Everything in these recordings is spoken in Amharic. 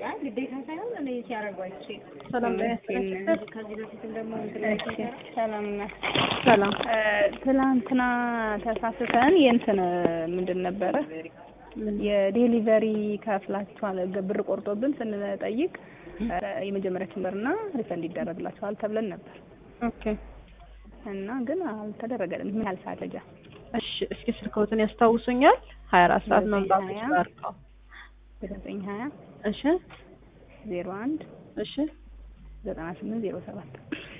ያ ግዴታ ሳይሆን እኔ ሲያደርጉ አይቼ ሰላም ጤና ይስጥልኝ። ከዚህ በፊትም ደግሞ እንትን ላይ ሲሰራ ሰላም ናት። ሰላም ትላንትና ተሳስተን የእንትን ምንድን ነበረ የዴሊቨሪ ከፍላችኋል ብር ቆርጦብን ስንጠይቅ የመጀመሪያችን ብርና ሪፈንድ ይደረግላችኋል ተብለን ነበር ኦኬ እና ግን አልተደረገልንም። ምን ያህል ሰዓት ፈጃ? እሺ እስኪ ስልክዎትን ያስታውሱኛል? ሀያ አራት ሰዓት ዘጠኝ መምጣቱ ሀያ ይባርከው። ዘጠኝ ሀያ እሺ ዜሮ አንድ እሺ ዘጠና ስምንት ዜሮ ሰባት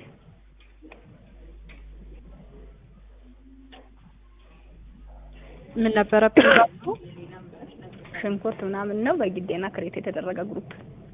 ምን ነበረ ፕሮዳክቱ? ሽንኩርት ምናምን ነው በጊዴና ክሬት የተደረገ ግሩፕ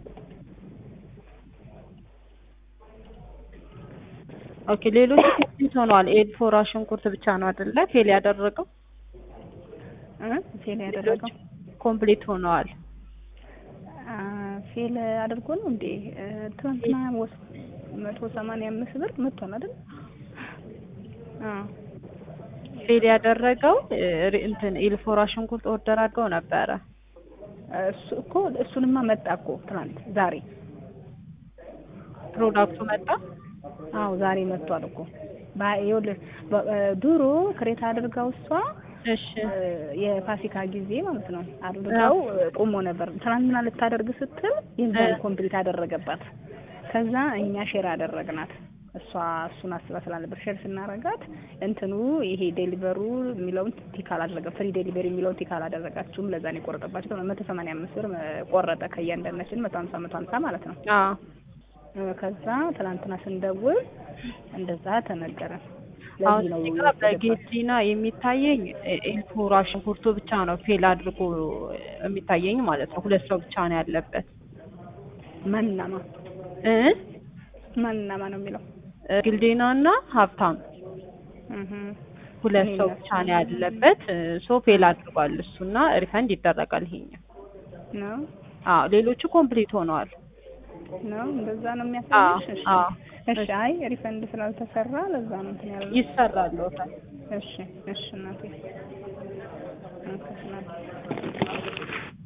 ኦኬ ሌሎቹ ኮምፕሊት ሆነዋል። ኤልፎራ ሽንኩርት ብቻ ነው አይደለ ፌል ያደረገው? እ ፌል ያደረገው ኮምፕሊት ሆነዋል። አ ፌል አድርጎ ነው እንዴ? እ ትናንትና ወስ መቶ ሰማንያ አምስት ብር መጥቷል አይደል? አ ፌል ያደረገው እ ሪ- እንትን ኤልፎራ ሽንኩርት ኦርደር አድርገው ነበረ። እሱ እኮ እሱንማ መጣ እኮ ትናንት ዛሬ ፕሮዳክቱ መጣ። አዎ ዛሬ መጥቷል እኮ ባ- ይኸውልህ በ- እ ድሮ ክሬት አድርጋው እሷ እሺ እ የፋሲካ ጊዜ ማለት ነው አድርገው እ ቁሞ ነበር። ትናንትና ልታደርግ ስትል የዛን እ ኮምፕሊት አደረገባት። ከዛ እኛ ሼር አደረግናት። እሷ እሱን አስባ ስላልነበር ሼር ስናረጋት እንትኑ ይሄ ዴሊቨሩ የሚለውን ቲክ አላደረገም። ፍሪ ዴሊቨሪ የሚለውን ቲክ አላደረጋችሁም። ለዛ ነው የቆረጠባቸው። መቶ ሰማንያ አምስት ብር እ ቆረጠ ከእያንዳንዳችን መቶ ሀምሳ መቶ ሀምሳ ማለት ነው። አዎ እ ከዛ ትናንትና ስንደውል እንደዛ ተነገረን። አሁን ለዚህ ነው እዚህ ጋር በጌዲና የሚታየኝ ኤ- ኤልፎራ ሽንኩርቱ ብቻ ነው ፌል አድርጎ የሚታየኝ ማለት ነው። ሁለት ሰው ብቻ ነው ያለበት ማንናማ እ ማንናማ ነው የሚለው ግልዴና እና ሀብታም እህ ሁለት እኔ ሰው እና ብቻ ነው ያለበት። ሶ ፌል አድርጓል እሱና ሪፈንድ ይደረጋል ይሄኛው። ነው አዎ ሌሎቹ ኮምፕሊት ሆነዋል። ነው እንደዛ ነው አዎ የሚያሳይሽ። እሺ አዎ እሺ። አይ ሪፈንድ ስላልተሰራ ለዛ ነው እንትን ያለው። ይሰራል። እሺ እሺ እናቴ ኦኬ እናቴ